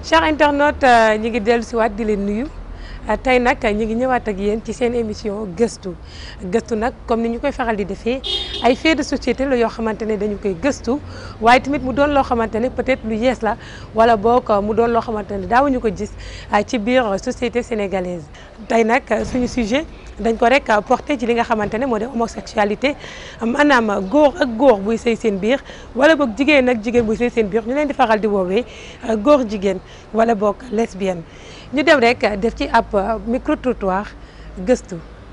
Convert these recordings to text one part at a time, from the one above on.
chers internautes ñi ngi dellu si waat di leen nuyu tey nag ñi ngi ñëwaat ak yéen ci seen émission gëstu gëstu nag comme ni ñu koy faral di defee ay faits de société la yoo xamante ne dañu koy gëstu waaye tamit mu doon loo xamante ne peut-être lu yees la wala boog mu doon loo xamante ne daawuñu ko gis ci biir société sénégalaise tey nag suñu sujet dañ ko rek porté ci li nga xamante ne moo di homosexualité maanaam góor ak góor buy sëy seen biir wala boog jigéen ak jigéen buy sëy seen biir ñu leen di faral di woowee góor jigéen wala boog lesbienne ñu dem rek def ci ab micro trottoir gëstu.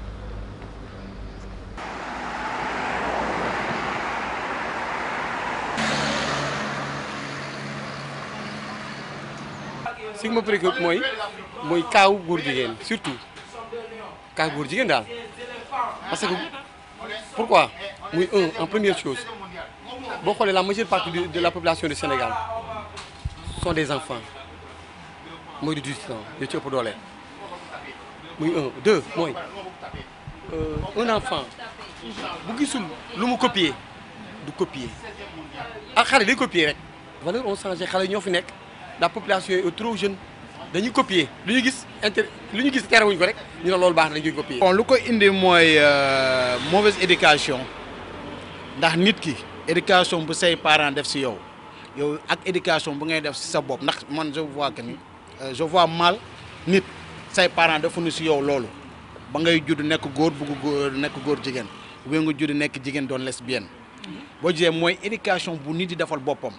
si ma préoccupe mooy mooy kaaw góor jigéen surtout kaaw góor jigéen daal parce que pourquoi muy un en première chose boo xoolee la majeure partie de la population du Sénégal sont des enfants mooy du 18 ans yoo ci ëpp doole muy un deux mooy un enfant bu gisul lu mu copier du copier ak xale day copier rek valeurs ont changé xale ñoo fi nekk la population est trop jeune dañuy copier lu ñu gis inter lu ñu gis terewuñ ko rek ñu ne loolu baax na dañu koy copier. bon lu ko indi mooy mauvaise éducation ndax nit ki éducation bu say parents def si yow yow ak éducation bu ngay def si sa bopp ndax man je vois que ni je vois mal nit say parents defuñu si yow loolu ba ngay judd nekk góor bugg góor nekk góor jigéen bu nga judd nekk jigéen doon lesbienne boo jiyee mooy éducation bu nit di defal boppam.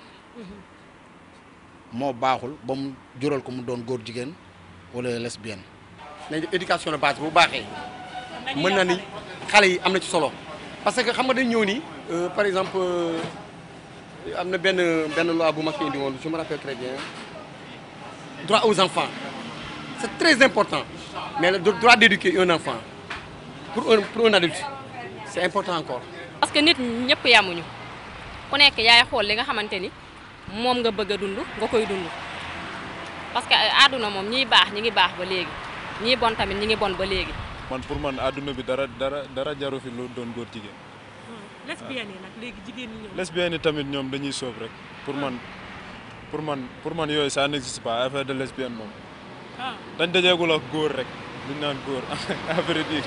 moo baaxul ba mu jural ko mu doon góor jigéen wala lesbienne. nañ def éducation de base bu baaxee mën na ni xale yi am na ci solo parce que xam nga dañ ñëw nii par exemple am na benn benn loi bu ma fi indi woon je me rappelle très bien droit aux enfants c'est très important mais le droit d'éduquer un enfant pour un pour un adulte c'est important encore. parce que nit ñëpp yamuñu ku nekk yaay xool li nga xamante ni. moom nga bëgg a dund nga koy dund parce que àdduna moom ñiy baax ñi ngi baax ba léegi ñii bon tamit ñi ngi bon ba léegi. man pour man àdduna bi dara dara dara jaru fi lu doon góor jigéen. lesbiennes yi nag léegi jigéen ñi ñëw. lesbiennes yi tamit ñoom dañuy soob rek pour man pour man pour man yooyu ça n'existe pas affaire de lesbienne moom. dañ dajeegul ak góor rek duñ naan góor à vrai dire.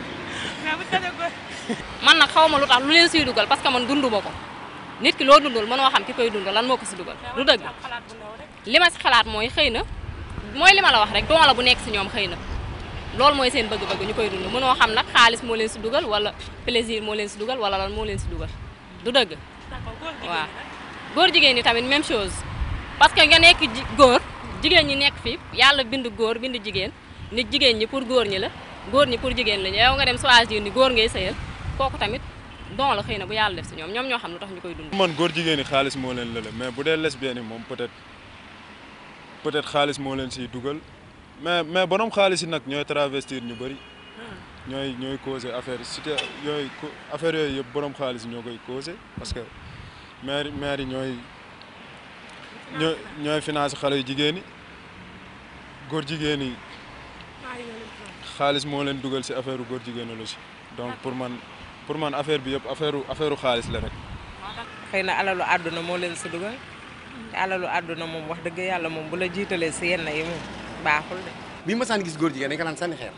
man nag xaw ma lu tax lu leen siy dugal parce que man dunduma ko. nit ki loo dundul mënoo xam ki koy dund lan moo ko si dugal du dëgg li ma si xalaat mooy xëy na mooy li ma la wax rek don la bu nekk si ñoom xëy na loolu mooy seen bëgg-bëgg ñu koy dund mënoo xam nag xaalis moo leen si dugal wala plaisir moo leen si dugal wala lan moo leen si dugal du dëgg waaw góor jigéen ñi tamit même chose parce que nga nekk góor jigéen ñi nekk fi yàlla bind góor bind jigéen nit jigéen ñi pour góor ñi la góor ñi pour jigéen la yow nga dem choisir ni góor ngay sëyal kooku tamit don la xëy na bu yàlla def si ñoom ñoom ñoo xam lu tax ñu koy dund. man góor jigéen ñi xaalis moo leen lële mais bu dee lesbienne yi moom peut-être peut-être xaalis moo leen siy dugal mais mais borom xaalis yi nag ñooy travestir ñu bëri ñooy ñooy causé affaire cité yooyu affaire yooyu yëpp borom xaalis ñoo koy causé parce que maire maire yi ñooy ñooy ñooy financé xale yu jigéen ñi góor jigéen yi xaalis moo leen dugal si affaire góor jigéen la si donc pour man. pour man affaire bi yëpp affaire affaire xaalis la rek. xëy na alalu àdduna moo leen si dugal te alalu àdduna moom wax dëgg yàlla moom bu la jiitalee si yenn yi moom baaxul de. bi ma saan gis góor jigéen dañ ko daan sànni xeer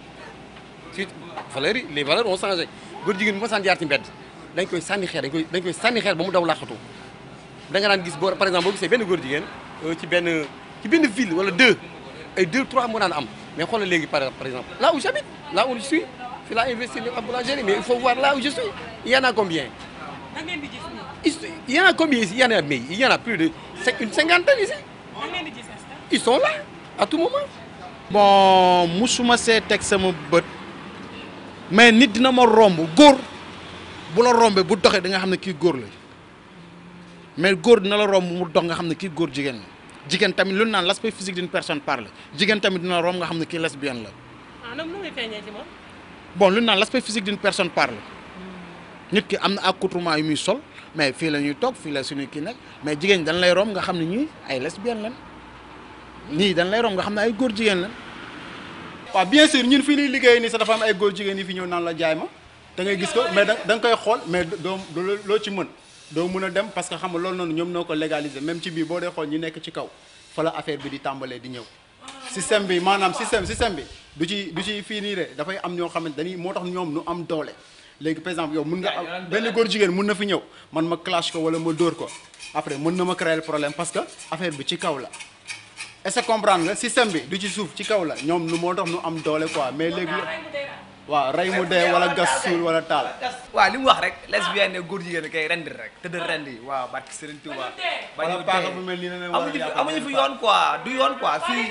ci valeurs yi les valeurs ont changé góor jigéen bi ma saan jaar ci mbedd dañ koy sànni xeer dañ koy dañ koy sànni xeer ba mu daw làqatu da nga daan gis boo par exemple boo gisee benn góor jigéen ci benn ci benn ville wala deux ay deux trois moo daan am mais xoolal léegi par par exemple là où j'habite là où je suis. fii laa investi en boulangerie mais il faut voir là où je suis il y en a combien da ngeen di gis nii. il y en a combien ici il y en a mais il y en a plus de une cinquantaine ici da ngeen di gis ils sont là à tout moment. bon musuma see teg sama bët mais nit dina ma romb góor bu la rombee bu doxee da nga xam ne kii góor la mais góor dina la romb mu dox nga xam ne kii góor jigéen la jigéen tamit lu naan l'aspect physique d'une personne parle jigéen tamit dina la romb nga xam ne kii lesbienne la. ah non nu muy feeñee ci moom. bon lu naan l'aspect physique d'une personne parle nit ki am na accoutrement yu muy sol mais fii la ñuy toog fii la suñu kii nekk mais jigéen ñi dañ lay romb nga xam ne ñii ay lesbienne lan ñii dañ lay romb nga xam ne ay góor jigéen lan waaw bien sûr ñun fii nii liggéey nii sax dafa am ay góor jigéen yi fi ñëw naan la jaay ma da ngay gis ko mais da da nga koy xool mais doo loo ci mën doo mën a dem parce que xam nga loolu noonu ñoom noo ko légaliser même ci biir boo dee xool ñi nekk ci kaw fa la affaire bi di tàmbalee di ñëw système bi maanaam système système bi du ci du ci fii nii de dafay am ñoo xamante dañuy moo tax ñoom nu am doole léegi par exemple yow mun nga am benn góor jigéen mun na fi ñëw man ma clash ko wala ma dóor ko après mën na ma créer problème parce que affaire bi ci kaw la est-ce que comprendre nga système bi du ci suuf ci kaw la ñoom nu moo tax nu am doole quoi mais léegi waaw rey mu dee wala gas suul wala taal waaw li mu wax rek lesbienne ne góor jigéen kay rendi rek tëdd rendi waaw barki Serigne Touba bañ wala paaka bu mel nii ne amuñu fi amuñu fi yoon quoi du yoon quoi fii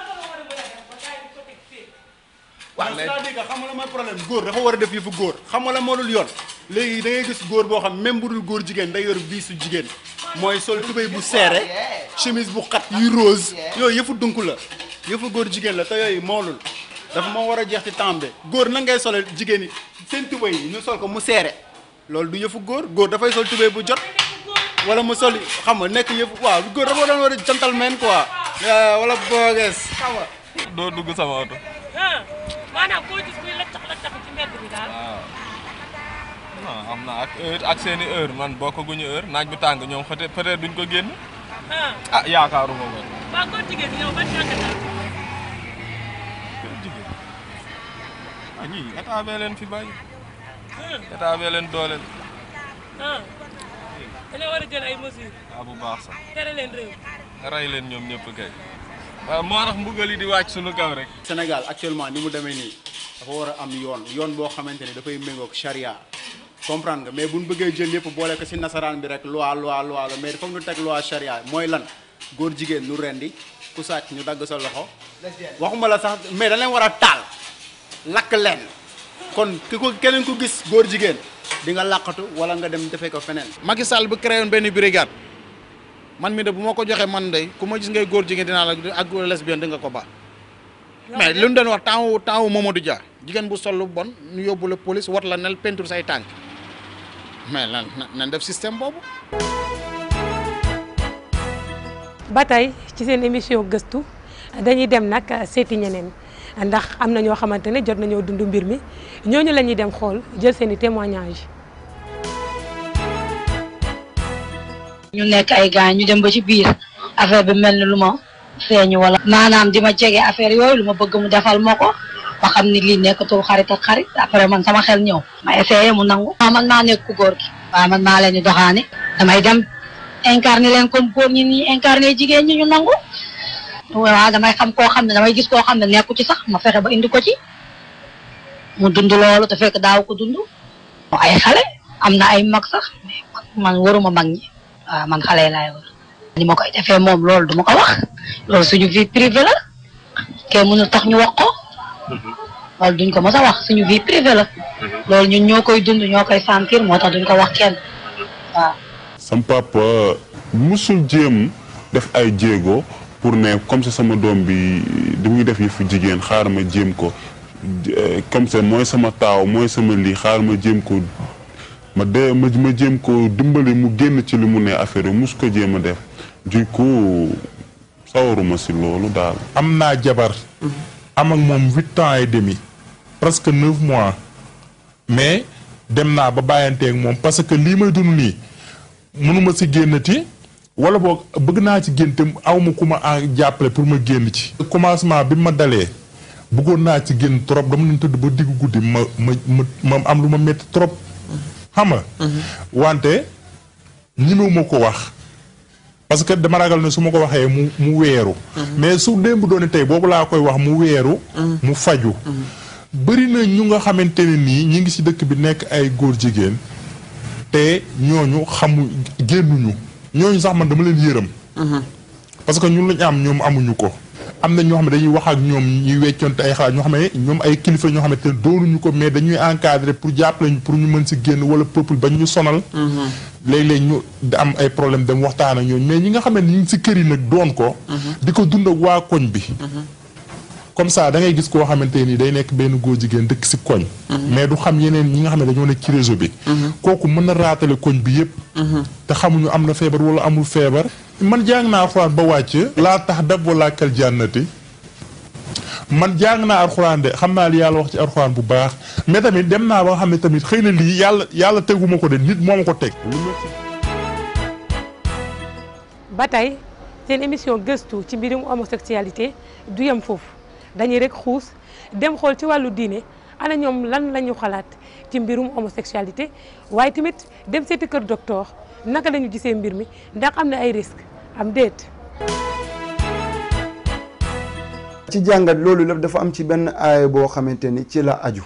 waaw mais c'est-à-dire que xam nga la mooy problème góor dafa war a def yëfu góor xam nga la moo dul yoon léegi da ngay gis góor boo xam même bu dul góor jigéen day yor biisu jigéen mooy sol tubéy bu seere chemise bu xat yu rose yooyu yëfu dunk la yëfu góor jigéen la te yooyu moolul dafa moo war a jeex ci temps bi góor na ngay sole jigéen yi seen tubéy yi ñu sol ko mu seere loolu du yëfu góor góor dafay sol tubéy bu jot wala mu sol xam nga nekk yëfu waaw góor dafa doon war a gentleman quoi wala boogees xam nga doo dugg sama oto. maanaam koo gis kuy laccax laccax ci mbedd bi daal. waaw non am na ak heure ak seeni heure man bokkaguñu heure naaj bu tàng ñoom peut-être peut-être duñ ko génn. ah yaakaaruma ko. waa góor jigéen ñi yow ban jàngat la. góor jigéen ah ñii état bee leen fi bàyyi. état bee leen dooleel. ah dañoo war a jël ay mesures. ah bu baax sax. tere leen réew. rey leen ñoom ñëpp kay. waaw moo tax mbugal yi di wàcc suñu kaw rek. Sénégal actuellement ni mu demee nii dafa war a am yoon yoon boo xamante ni dafay méngoog charia comprendre nga mais bu ñu bëggee jël yëpp boole ko ci nasaraan bi rek loi loi loi la mais foog ñu teg loi charia mooy lan góor jigéen ñu rendi ku sàcc ñu dagg sa loxo waxuma la sax mais da leen war a taal lakk leen kon ki ko keneen ku gis góor jigéen di nga làqatu wala nga dem defee ko feneen. Macky Sall bu créé woon benn brigade man mi de bu ma ko joxee man de ku ma gis ngay góor jigéen dinaa la ak lesbienne di nga ko baax mais li ñu doon wax temps wu temps wu Mamadou Dia jigéen bu sol lu bon ñu yóbbu la police wat la nel peinture say tànk mais lan nan def système boobu. ba tey ci seen émission gëstu dañuy dem nag seeti ñeneen ndax am na ñoo xamante ne jot nañoo dund mbir mi ñooñu la ñuy dem xool jël seen i témoignage ñu nekk ay gaañ ñu dem ba ci biir affaire bi mel ni lu ma feeñu wala maanaam di ma jege affaire yooyu lu ma bëgg mu defal ma ko ba xam ni lii nekkatul xarit ak xarit après man sama xel ñëw ma essayé mu nangu waaw man maa nekk ku góor gi waaw man maa leen di doxaani damay dem incarné leen comme góor ñi nii incarné jigéen ñi ñu nangu waaw damay xam koo xam ne damay gis koo xam ne nekku ci sax ma fexe ba indi ko ci mu dund loolu te fekk daaw ko dund ay xale am na ay mag sax mais man waruma mag ñi waaw man xale yi laay war ni ma koy defee moom loolu du ma ko wax loolu suñu vie privée la kenn mënul tax ñu wax ko loolu duñ ko mos a wax suñu vie privée la loolu ñun ñoo koy dund ñoo koy sentir moo tax duñ ko wax kenn waaw. sam papa musul jéem def ay jéego pour ne comme ça sama doom bi di muy def yëfu jigéen xaar ma jéem ko comme ça mooy sama taaw mooy sama lii xaar ma jéem ko ma de ma ma jéem ko dimbali mu génn ci li mu ne affaire yi mus ko jéem a def du coup sawaruma si loolu daal. am naa jabar am ak moom huit ans et demi presque neuf mois mais dem naa ba bàyyanteeg moom parce que lii may dund nii mënuma si génnati wala boog bëgg naa ci génn te aw ma ku ma en jàppale pour ma génn ci. commencement bi ma dalee bëggoon naa ci génn trop dama leen tëdd ba diggu guddi ma ma ma ma am lu ma métti trop. xam nga. wante ñimewu ma ko wax. parce que dama ragal ne su ma ko waxee mu mu weeru. mais su démb doon tey boobu laa koy wax mu weeru. mu faju bëri na ñu nga xamante ne nii ñi ngi ci dëkk bi nekk ay góor jigéen te ñooñu xamu génnuñu ñooñu sax man dama leen yërëm. parce que ñun lañ am ñoom amuñu ko. am na ñoo xam ne dañuy wax ak ñoom ñuy weccoonte ay xalaat ñoo xam ne ñoom ay kilifa ñoo xamante ne doonuñu ko mais dañuy encadrer pour jàppale ñu pour ñu mën si génn wala peuple ba ñu sonal. léeg-léeg ñu am ay problème dem waxtaan ak ñooñu mais ñi nga xam ne ñu ngi si kër yi nag doon ko. di ko dund ak waa koñ bi. comme ça da ngay gis koo xamante ni day nekk benn góor jigéen dëkk si koñ. mais du xam yeneen ñi nga xam ne dañoo nekk ci réseau bi. kooku mën na raatale koñ bi yépp te xamuñu am na feebar wala amul feebar. man jàng naa alxuraan ba wàcc. laa tax dab wala kal jànnati man jàng naa alxuraan de xam naa li yàlla wax ci alxuraan bu baax mais tamit dem naa ba nga xam ne tamit xëy na lii yàlla yàlla teguma ko de nit moo ma ko teg. ba tey seen émission gëstu ci mbirum homosexualité du yem foofu dañuy rek xuus dem xool ci wàllu diine ana ñoom lan la ñu xalaat ci mbirum homosexualité waaye tamit dem seeti kër docteur naka la ñu gisee mbir mi ndax am na ay risques am déet. ci jàngat loolu lépp dafa am ci benn aaya boo xamante ni ci la aju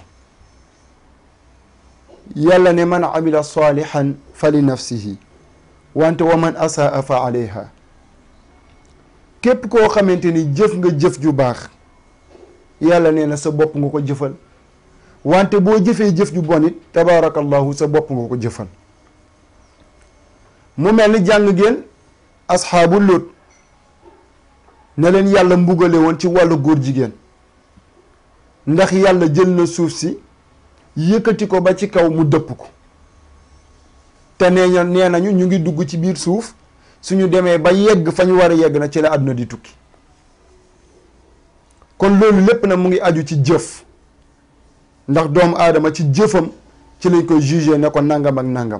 yàlla ne man amila salihan fa li nafsihi wante wa man asaa fa alayha képp koo xamante ni jëf nga jëf ju baax yàlla nee na sa bopp nga ko jëfal wante boo jëfee jëf ju bon it tabaarakallahu sa bopp nga ko jëfal mu mel ni jàng ngeen asxaabu Lut ne leen yàlla mbugale woon ci wàllu góor jigéen ndax yàlla jël na suuf si yëkkati ko ba ci kaw mu dëpp ko te nee na nee nañu ñu ngi dugg ci biir suuf suñu demee ba yegg fa ñu war a yegg na ci la àdduna di tukki kon loolu lépp na mu ngi aju ci jëf ndax doomu aadama ci jëfam ci lañ koy jugé ne ko nangam ak nangam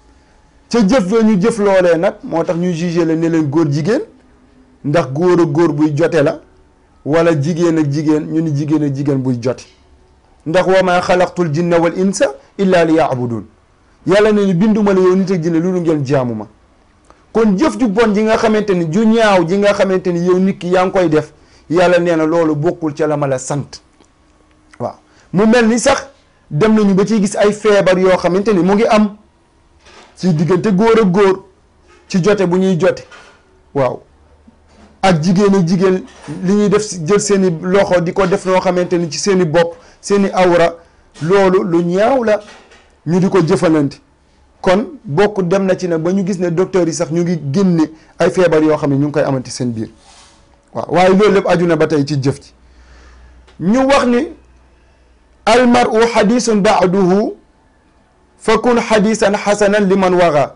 ca jëf la ñu jëf loolee nag moo tax ñu jugé la ne leen góor jigéen ndax góor ak góor buy jote la wala jigéen ak jigéen ñu ni jigéen ak jigéen buy jote ndax wa ma xalaqtul jinna wal insa illa li yaabudun yàlla ne ni binduma la yow nit ak jinne loolu ngeen jaamu ma kon jëf ju bon ji nga xamante ni ju ñaaw ji nga xamante ni yow nit ki yaa ngi koy def yàlla nee na loolu bokkul ca la ma la sant waaw mu mel ni sax dem nañu ba ciy gis ay feebar yoo xamante ni mu ngi am ci diggante góor ak góor ci jote bu ñuy jote waaw ak jigéen ak jigéen li ñuy def jël seeni loxo di ko def noo xamante ni ci seeni bopp seeni awra loolu lu ñaaw la ñu di ko jëfalante kon bokk dem na ci ne ba ñu gis ne docteur yi sax ñu ngi génne ay feebar yoo xam ne ñu ngi koy amati seen biir waaw waaye loolu lépp aju na ba tey ci jëf ji ñu wax ni almaru xadisun baaduhu fa kun xadisan xasanan liman waxa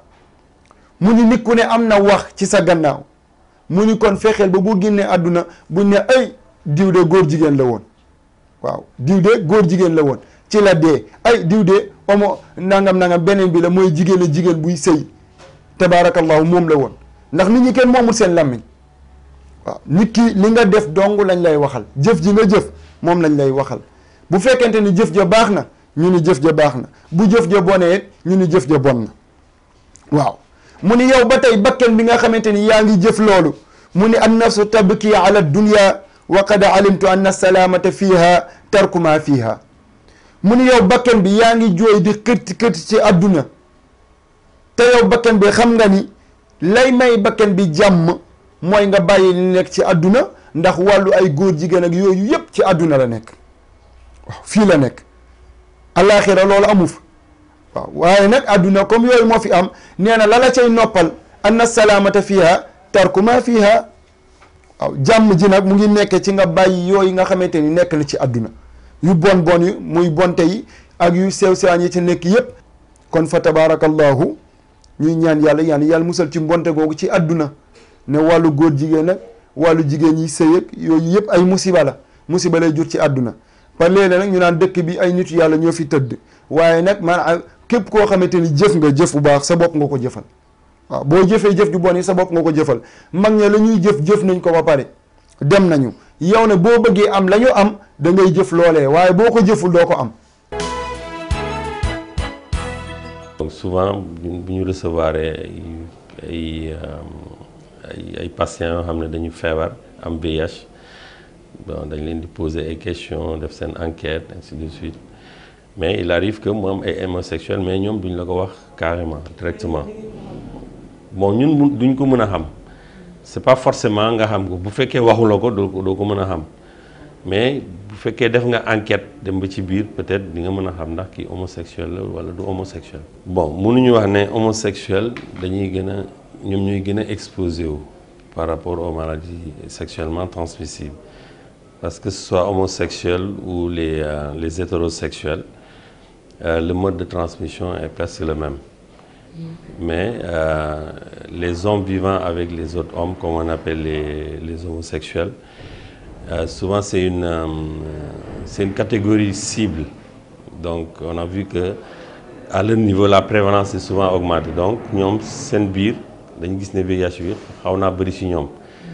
mu ni nit ku ne am na wax ci sa gannaaw mu ni kon fexeel ba bu génnee àdduna buñ ne ay diw de góor jigéen la woon waaw diw de góor jigéen la woon ci la dee ay diw de omo nangam nangam beneen bi la mooy jigéen a jigéen buy sëy tabaarakallahu moom la woon ndax nit ñi kenn moomul seen làmmiñ waaw nit ki li nga def dong lañ lay waxal jëf ji nga jëf moom lañ lay waxal bu fekkente ni jëf ja baax na ñu ni jëf ja baax na bu jëf ja bonee ñu ni jëf ja bon na waaw mu ni yow ba tey bakken bi nga xamante ni yaa ngi jëf loolu mu ni an nafsu tabki ala dunya wa qad alimtu anna salaamata fiha tarku ma fiha mu ni yow bakken bi yaa ngi jooy di kërti kërti ci àdduna te yow bakken bi xam nga ni lay may bakken bi jàmm mooy nga bàyyi li nekk ci àdduna ndax wàllu ay góor jigéen ak yooyu yépp ci àdduna la nekk waaw fii la nekk alaaxira loolu amu fa waaw waaye nag àdduna comme yooyu moo fi am nee na la la cay noppal anna salaamata fiha tarku ma fiha waaw jàmm ji nag mu ngi nekk ci nga bàyyi yooyu nga xamante ni nekk na ci àdduna yu bon bon yi muy bonte yi ak yu sew sewaan yi ci nekk yépp kon fa tabaarakallahu ñuy ñaan yàlla yaan yàlla musal ci mbonte googu ci àdduna ne wàllu góor jigéen nag wàllu jigéen yi sëy ak yooyu yëpp ay musiba la musiba lay jur ci àdduna par léeg nag ñu naan dëkk bi ay nit yàlla ñoo fi tëdd waaye nag maanaam képp koo xamante ni jëf nga jëf bu baax sa bopp nga ko jëfal waaw boo jëfee jëf ju bon yi sa bopp nga ko jëfal mag ña la ñuy jëf jëf nañ ko ba pare dem nañu yow ne boo bëggee am la ñu am da ngay jëf loolee waaye boo ko jëful doo ko am donc souvent bu ñu recevoir ay ay ay patients yoo xam ne dañu feebar am VIH bon dañ leen di poser ay questions def seen enquête ainsi de suite mais il arrive que mu am ay homosexuels mais ñoom duñ la ko wax carrément directement bon ñun duñ ko mën a xam c'est pas forcément nga xam ko bu fekkee waxuloo ko doo ko doo ko mën a xam mais bu fekkee def nga enquête dem ba ci biir peut-être di nga mën a xam ndax kii homosexuel la wala du homosexuel. bon mënuñu wax ne homosexuel dañuy gën a ñoom ñooy gën a exposé wu par rapport aux maladies sexuellement transmissibles parce que ce soit homosexuel ou les euh, les hétérosexuels euh, le mode de transmission est presque le même. mais euh, les hommes vivant avec les autres hommes, comme on appelle les, les homosexuels, euh, souvent c'est une, euh, c'est une catégorie cible. Donc on a vu que à leur niveau, la prévalence est souvent augmentée. Donc ñoom seen biir dañu gis ne VIH bi xaw naa bëri ci ñoom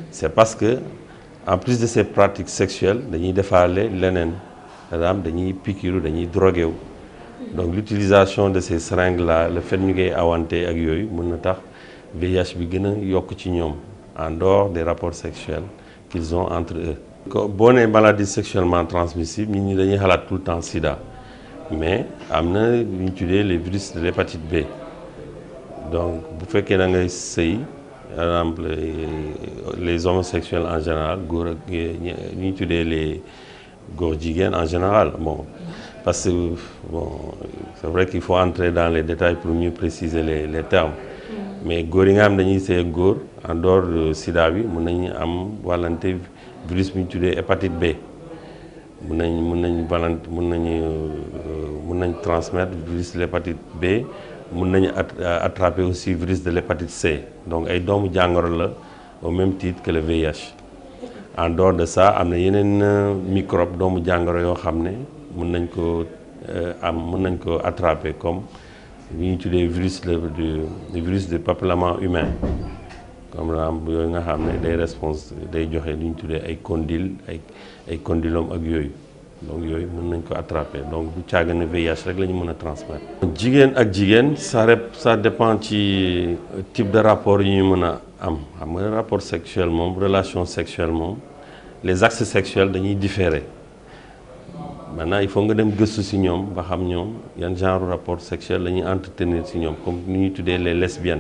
c'est parce que en plus de ces pratiques sexuelles dañuy defaale leneen par exemple dañuy pikiru dañuy drogué wu donc l'utilisation de ces seringues là le fait ñu koy awante ak yooyu mën na tax VIH bi gën a yokk ci ñoom en dehors des rapports sexuels qu'ils ont entre eux. ko boo nee maladie sexuellement transmissible nit ñi dañuy xalaat tout le temps sida mais am na lu ñu tuddee les virus de l'hépatite B donc bu fekkee da ngay sëy par exemple les homosexuels en général góor ak ñi ñuy tuddee les góor jigéen en général bon parce que bon c'est vrai qu'il faut entrer dans les détails pour mieux préciser les les termes mais góor yi nga xam dañuy sëy ak góor en dehors de sida bi mun nañu am wàllante virus bi ñu tuddee hépatite B mun nañ mun nañ wàllante mun nañu mun nañ transmettre virus de l'hépatite B mun nañu attraper aussi virus de l'hépatite C donc ay doomu jàngoro la au même titre que le VIH en dehors de ça am na yeneen microbe doomu jàngoro yoo xam ne mun nañ ko am mun nañ ko attraper comme li ñuy tuddee virus le du virus du papilloma humain comme la yooyu nga xam ne day réponse day joxe li ñu tuddee ay condyle ay ay condylome ak yooyu donc yooyu mën nañ ko attraper donc bu caaga ne VIH rek la ñu mën a transmettre. jigéen ak jigéen ça rep ça dépend ci type de rapport yu ñu mën a am xam nga rapport sexuel moom relation sexuelle moom les axes sexuels dañuy différer maintenant il faut nga dem gëstu ci ñoom ba xam ñoom yan genre rapport sexuel la ñuy entretenir ci ñoom comme ni ñuy tuddee les lesbiennes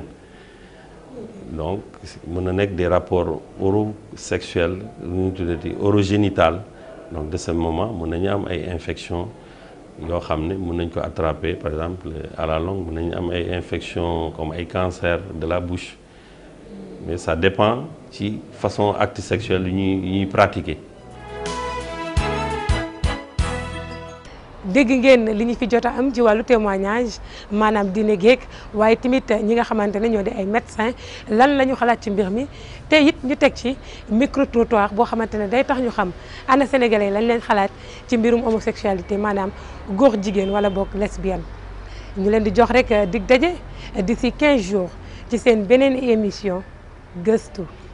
donc mën na nekk des rapports orosexuels lu ñuy tuddee orogénital donc de ce moment mën nañu am ay infections yoo xam ne mën nañ ko attraper par exemple à la longue mën nañu am ay infections comme ay cancer de la bouche mais ça dépend ci façon acte sexuel yu ñuy yu ñuy pratiquer. dégg ngeen li ñu fi jot a am ci wàllu témoignage maanaam dina géeg waaye tamit ñi nga xamante ne ñoo di ay médecins lan la ñu xalaat ci mbir mi te it ñu teg ci micro trottoir boo xamante ne day tax ñu xam ana sénégalais lañ leen xalaat ci mbirum homosexualité maanaam góor jigéen wala boog lesbienne. ñu leen di jox rek dig daje d'ici 15 jours ci seen beneen émission gëstu.